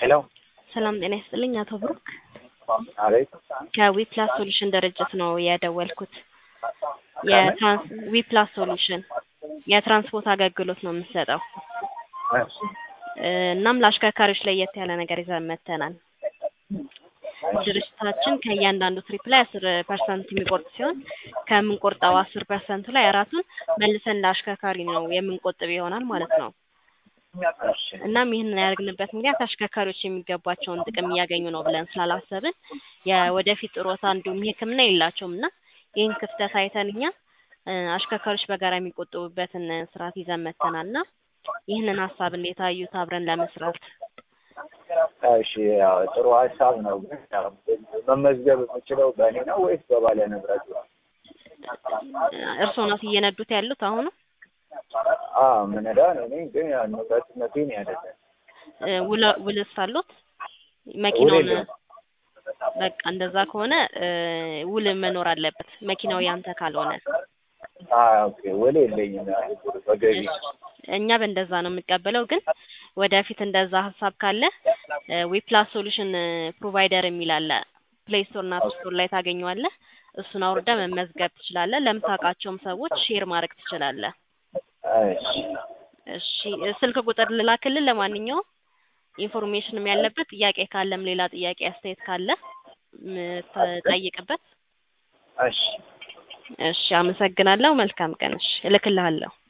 ሄሎ ሰላም ጤና ይስጥልኝ አቶ ብሩክ አቤት ከዊፕላስ ሶሉሽን ድርጅት ነው የደወልኩት። የትራንስ ዊፕላስ ሶሉሽን የትራንስፖርት አገልግሎት ነው የምንሰጠው። እሺ እ እናም ለአሽከርካሪዎች ለየት ያለ ነገር ይዘን መጥተናል። ድርጅታችን ከእያንዳንዱ ትሪፕ ላይ አስር ፐርሰንት የሚቆርጥ ሲሆን ከምንቆርጠው አስር ፐርሰንቱ ላይ አራቱን መልሰን ለአሽከርካሪ ነው የምንቆጥብ ይሆናል ማለት ነው። እሺ እናም ይህንን ያደርግንበት ምክንያት አሽከርካሪዎች የሚገባቸውን ጥቅም እያገኙ ነው ብለን ስላላሰብን የወደፊት ጥሮታ እንዲሁም ሕክምና የላቸውም እና ይህን ክፍተት አይተን እኛ እ አሽከርካሪዎች በጋራ የሚቆጥቡበትን ስርዓት ይዘን መጥተናል እና ይህንን ሀሳብ እንዴት አዩት? አብረን ለመስራት እሺ ያው ጥሩ ሀሳብ ነው። ግን ያው መመዝገብ የምችለው በእኔ ነው ወይስ በባለ ንብረቱ ነው? እርስዎ ናት እየነዱት ያሉት አሁኑ? አዎ ምነዳ ነው እኔ ግን ያው ንብረትነቴን አይደለም። እ ውለ ውልስ አሉት? መኪናውን የለውም። በቃ እንደዛ ከሆነ እ ውል መኖር አለበት መኪናው ያንተ ካልሆነ። አዎ ኦኬ ውል የለኝም ያው በገቢ እኛ በእንደዛ ነው የምንቀበለው። ግን ወደፊት እንደዛ ሀሳብ ካለ ዊፕላስ ሶሉሽን ፕሮቫይደር የሚል አለ ፕሌይ ስቶር እና አፕ ስቶር ላይ ታገኘዋለህ። እሱን አውርዳ መመዝገብ ትችላለህ። ለምታውቃቸውም ሰዎች ሼር ማድረግ ትችላለህ። እሺ እሺ ስልክ ቁጥር ልላክልህ። ለማንኛውም ኢንፎርሜሽንም ያለበት ጥያቄ ካለም ሌላ ጥያቄ አስተያየት ካለ የምትጠይቅበት። እሺ እሺ አመሰግናለሁ። መልካም ቀን። እሺ እልክልሃለሁ።